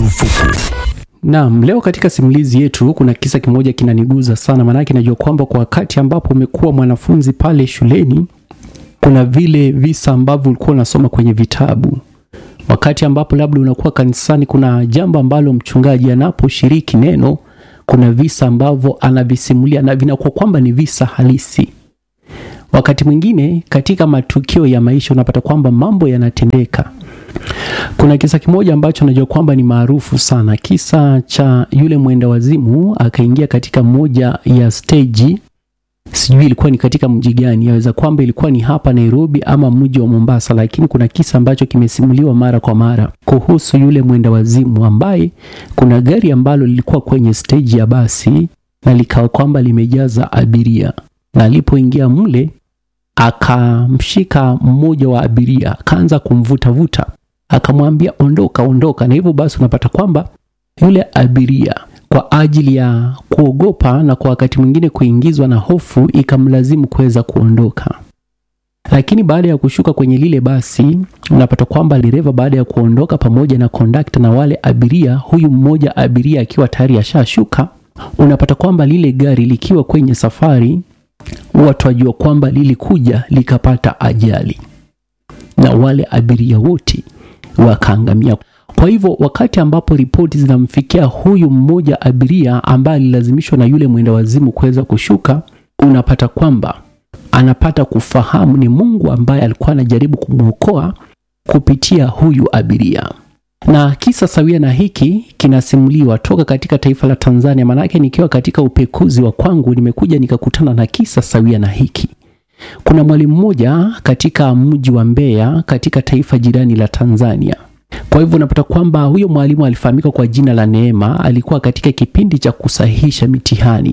marufuku. Naam, leo katika simulizi yetu kuna kisa kimoja kinaniguza sana, maanake najua kwamba kwa wakati ambapo umekuwa mwanafunzi pale shuleni, kuna vile visa ambavyo ulikuwa unasoma kwenye vitabu. Wakati ambapo labda unakuwa kanisani, kuna jambo ambalo mchungaji anaposhiriki neno, kuna visa ambavyo anavisimulia na vinakuwa kwamba ni visa halisi. Wakati mwingine katika matukio ya maisha unapata kwamba mambo yanatendeka. Kuna kisa kimoja ambacho najua kwamba ni maarufu sana, kisa cha yule mwenda wazimu akaingia katika moja ya stage, sijui ilikuwa ni katika mji gani, yaweza kwamba ilikuwa ni hapa Nairobi ama mji wa Mombasa, lakini kuna kisa ambacho kimesimuliwa mara kwa mara kuhusu yule mwenda wazimu ambaye kuna gari ambalo lilikuwa kwenye stage ya basi na likawa kwamba limejaza abiria, na alipoingia mle akamshika mmoja wa abiria akaanza kumvutavuta akamwambia ondoka, ondoka. Na hivyo basi unapata kwamba yule abiria kwa ajili ya kuogopa na kwa wakati mwingine kuingizwa na hofu ikamlazimu kuweza kuondoka. Lakini baada ya kushuka kwenye lile basi, unapata kwamba dereva baada ya kuondoka pamoja na kondakta na wale abiria, huyu mmoja abiria akiwa tayari ashashuka, unapata kwamba lile gari likiwa kwenye safari, watu wajua kwamba lilikuja likapata ajali na wale abiria wote wakaangamia. Kwa hivyo wakati ambapo ripoti zinamfikia huyu mmoja abiria ambaye alilazimishwa na yule mwenda wazimu kuweza kushuka, unapata kwamba anapata kufahamu ni Mungu ambaye alikuwa anajaribu kumwokoa kupitia huyu abiria. Na kisa sawia na hiki kinasimuliwa toka katika taifa la Tanzania, maanake nikiwa katika upekuzi wa kwangu nimekuja nikakutana na kisa sawia na hiki. Kuna mwalimu mmoja katika mji wa Mbeya katika taifa jirani la Tanzania. Kwa hivyo unapata kwamba huyo mwalimu alifahamika kwa jina la Neema, alikuwa katika kipindi cha kusahihisha mitihani,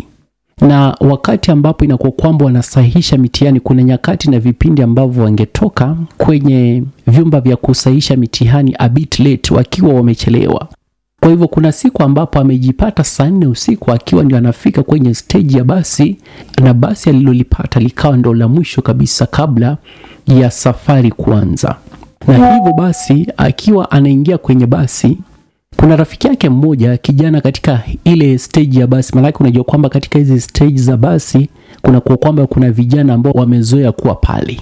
na wakati ambapo inakuwa kwamba wanasahihisha mitihani, kuna nyakati na vipindi ambavyo wangetoka kwenye vyumba vya kusahihisha mitihani a bit late, wakiwa wamechelewa. Kwa hivyo kuna siku ambapo amejipata saa nne usiku akiwa ndio anafika kwenye steji ya basi, na basi alilolipata likawa ndo la mwisho kabisa kabla ya safari kuanza. Na hivyo basi akiwa anaingia kwenye basi, kuna rafiki yake mmoja kijana katika ile stage ya basi, maanake unajua kwamba katika hizi stage za basi kuna kwa kwamba kuna vijana ambao wamezoea kuwa pale,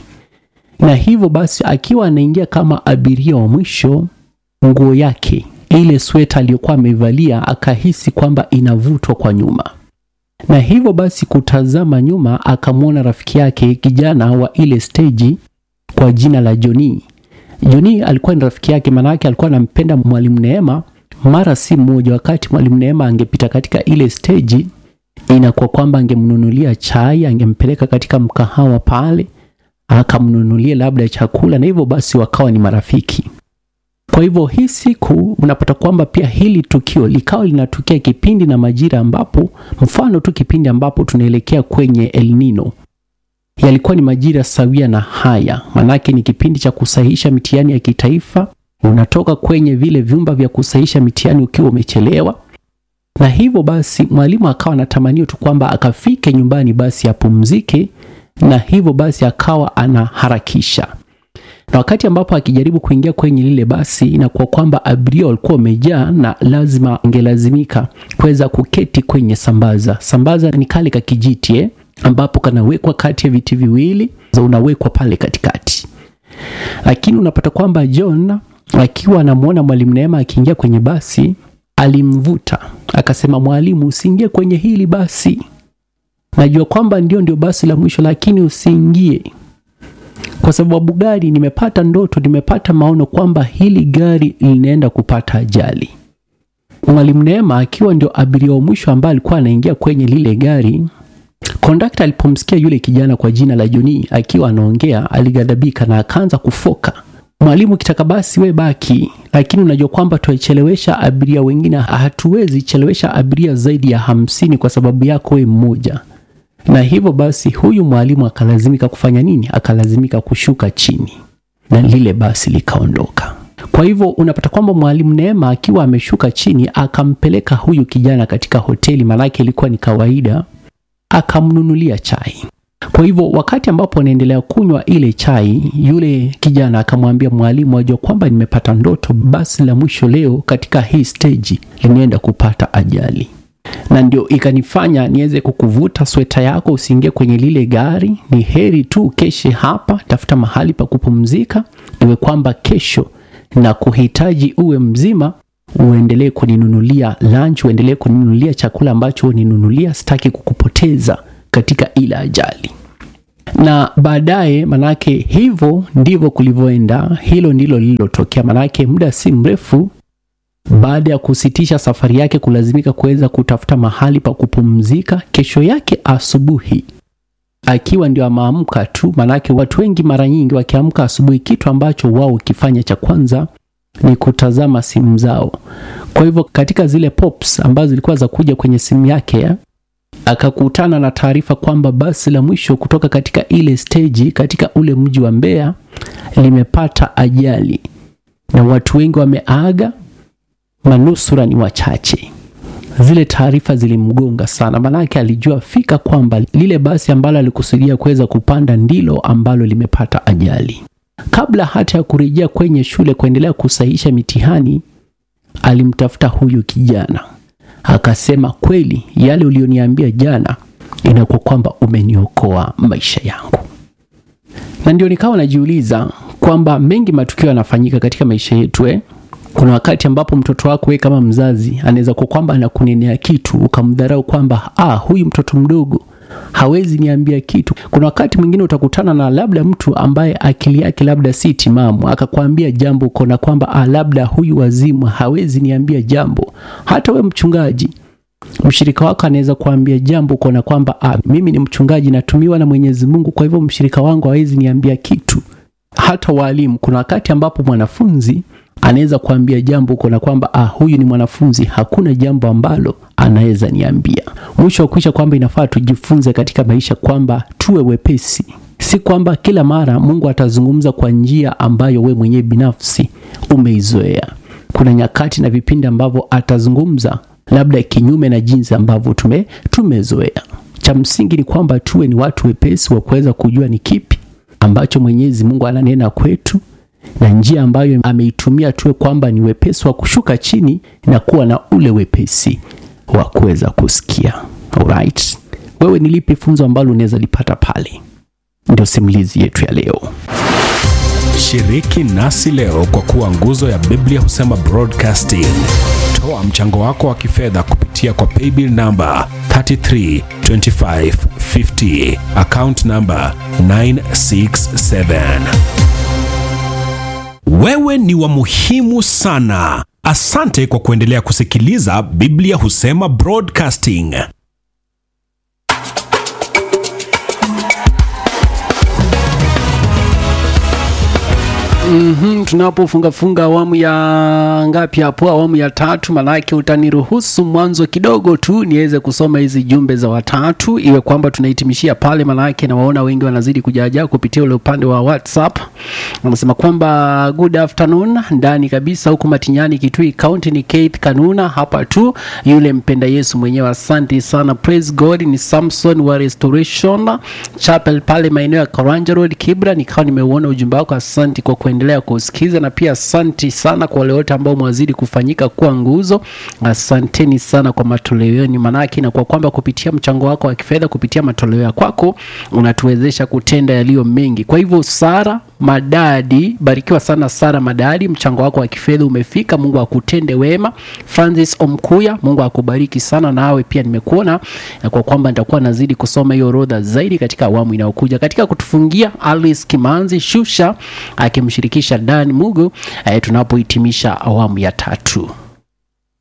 na hivyo basi akiwa anaingia kama abiria wa mwisho, nguo yake ile sweta aliyokuwa ameivalia akahisi kwamba inavutwa kwa nyuma, na hivyo basi kutazama nyuma akamwona rafiki yake kijana wa ile stage kwa jina la Joni. Joni alikuwa ni rafiki yake, maanake alikuwa anampenda mwalimu Neema. Mara si mmoja, wakati mwalimu Neema angepita katika ile stage, inakuwa kwamba angemnunulia chai, angempeleka katika mkahawa pale, akamnunulia labda chakula, na hivyo basi wakawa ni marafiki. Kwa hivyo hii siku unapata kwamba pia hili tukio likawa linatukia kipindi na majira ambapo, mfano tu kipindi ambapo tunaelekea kwenye El Nino, yalikuwa ni majira sawia na haya, manake ni kipindi cha kusahihisha mitihani ya kitaifa. Unatoka kwenye vile vyumba vya kusahihisha mitihani ukiwa umechelewa, na hivyo basi mwalimu akawa anatamanio tu kwamba akafike nyumbani basi apumzike, na hivyo basi akawa anaharakisha na wakati ambapo akijaribu kuingia kwenye lile basi inakuwa kwamba abiria walikuwa wamejaa na lazima angelazimika kuweza kuketi kwenye sambaza. Sambaza ni kale ka kijiti eh, ambapo kanawekwa kati ya viti viwili, unawekwa pale katikati. Lakini unapata kwamba John akiwa anamwona mwalimu Neema akiingia kwenye basi, alimvuta akasema, mwalimu, usiingie kwenye hili basi, najua kwamba ndio ndio basi la mwisho, lakini usiingie kwa sababu gari, nimepata ndoto, nimepata maono kwamba hili gari linaenda kupata ajali. Mwalimu Neema akiwa ndio abiria wa mwisho ambaye alikuwa anaingia kwenye lile gari, kondakta alipomsikia yule kijana kwa jina la Joni akiwa anaongea, alighadhabika na akaanza kufoka, mwalimu, kitaka basi we baki, lakini unajua kwamba tuwachelewesha abiria wengine, hatuwezi chelewesha abiria zaidi ya hamsini kwa sababu yako we mmoja na hivyo basi huyu mwalimu akalazimika kufanya nini? Akalazimika kushuka chini na lile basi likaondoka. Kwa hivyo unapata kwamba mwalimu Neema akiwa ameshuka chini akampeleka huyu kijana katika hoteli, maanake ilikuwa ni kawaida, akamnunulia chai. Kwa hivyo wakati ambapo anaendelea kunywa ile chai, yule kijana akamwambia mwalimu, ajua kwamba nimepata ndoto, basi la mwisho leo katika hii stage limeenda kupata ajali na ndio ikanifanya niweze kukuvuta sweta yako usiingie kwenye lile gari. Ni heri tu keshe hapa, tafuta mahali pa kupumzika, iwe kwamba kesho na kuhitaji uwe mzima, uendelee kuninunulia lunch, uendelee kuninunulia chakula ambacho uninunulia. Sitaki kukupoteza katika ile ajali. Na baadaye, manake hivyo ndivyo kulivyoenda, hilo ndilo lililotokea. Manake muda si mrefu baada ya kusitisha safari yake kulazimika kuweza kutafuta mahali pa kupumzika, kesho yake asubuhi akiwa ndio ameamka tu, manake watu wengi mara nyingi wakiamka asubuhi, kitu ambacho wao kifanya cha kwanza ni kutazama simu zao. Kwa hivyo katika zile pops ambazo zilikuwa za kuja kwenye simu yake, akakutana na taarifa kwamba basi la mwisho kutoka katika ile steji katika ule mji wa Mbeya limepata ajali na watu wengi wameaga manusura ni wachache. Zile taarifa zilimgonga sana, maanake alijua fika kwamba lile basi ambalo alikusudia kuweza kupanda ndilo ambalo limepata ajali. Kabla hata ya kurejea kwenye shule kuendelea kusahihisha mitihani, alimtafuta huyu kijana akasema, kweli yale ulioniambia jana inakuwa kwamba umeniokoa maisha yangu. Na ndio nikawa najiuliza kwamba mengi matukio yanafanyika katika maisha yetu eh? Kuna wakati ambapo mtoto wako wewe kama mzazi anaweza kuwa kwamba anakunenea kitu ukamdharau kwamba ah, huyu mtoto mdogo hawezi niambia kitu. Kuna wakati mwingine utakutana na labda mtu ambaye akili yake labda si timamu akakwambia jambo ukaona kwamba ah, labda huyu wazimu hawezi niambia jambo. Hata we mchungaji, mshirika wako anaweza kuambia jambo ukaona kwamba ah, mimi ni mchungaji natumiwa na Mwenyezi Mungu, kwa hivyo mshirika wangu hawezi niambia kitu. Hata walimu, kuna wakati ambapo mwanafunzi anaweza kuambia jambo uko na kwamba ah, huyu ni mwanafunzi, hakuna jambo ambalo anaweza niambia. Mwisho wa kuisha kwamba inafaa tujifunze katika maisha kwamba tuwe wepesi, si kwamba kila mara Mungu atazungumza kwa njia ambayo we mwenyewe binafsi umeizoea. Kuna nyakati na vipindi ambavyo atazungumza labda kinyume na jinsi ambavyo tume tumezoea. Cha msingi ni kwamba tuwe ni watu wepesi wa kuweza kujua ni kipi ambacho Mwenyezi Mungu ananena kwetu na njia ambayo ameitumia tuwe kwamba ni wepesi wa kushuka chini na kuwa na ule wepesi wa kuweza kusikia. Alright, wewe ni lipi funzo ambalo unaweza lipata pale? Ndio simulizi yetu ya leo. Shiriki nasi leo kwa kuwa nguzo ya Biblia husema broadcasting. Toa mchango wako wa kifedha kupitia kwa paybill namba 332550 account namba 967. Wewe ni wa muhimu sana. Asante kwa kuendelea kusikiliza Biblia husema broadcasting. Mm-hmm, tunapofungafunga awamu ya ngapi hapo, awamu ya tatu, manake utaniruhusu mwanzo kidogo tu niweze kusoma hizi jumbe za watatu, iwe kwamba tunahitimishia pale, manake nawaona wengi wanazidi kujaajaa kupitia ule upande wa WhatsApp. Wanasema kwamba good afternoon, ndani kabisa huku Matinyani, Kitui County, ni Keith Kanuna hapa tu, yule mpenda Yesu mwenyewe. Asante sana, praise God. Ni Samson wa Restoration Chapel pale maeneo ya Karanja Road, Kibra. Nikawa nimeuona ujumbe wako, asante kwa kuendelea kusikiza, na pia asanti sana kwa wale wote ambao mwazidi kufanyika kuwa nguzo. Asanteni sana kwa matoleo yenu, manake na kwa kwamba kupitia mchango wako wa kifedha, kupitia matoleo ya kwako unatuwezesha kutenda yaliyo mengi. Kwa hivyo Sara Madadi, barikiwa sana Sara Madadi, mchango wako wa kifedha umefika. Mungu akutende wema. Francis Omkuya, Mungu akubariki sana, nawe pia nimekuona na kwa kwamba nitakuwa nazidi kusoma hiyo orodha zaidi katika awamu inayokuja. Katika kutufungia, Alice Kimanzi Shusha akimshirikisha Dan Mugo eh, tunapohitimisha awamu ya tatu.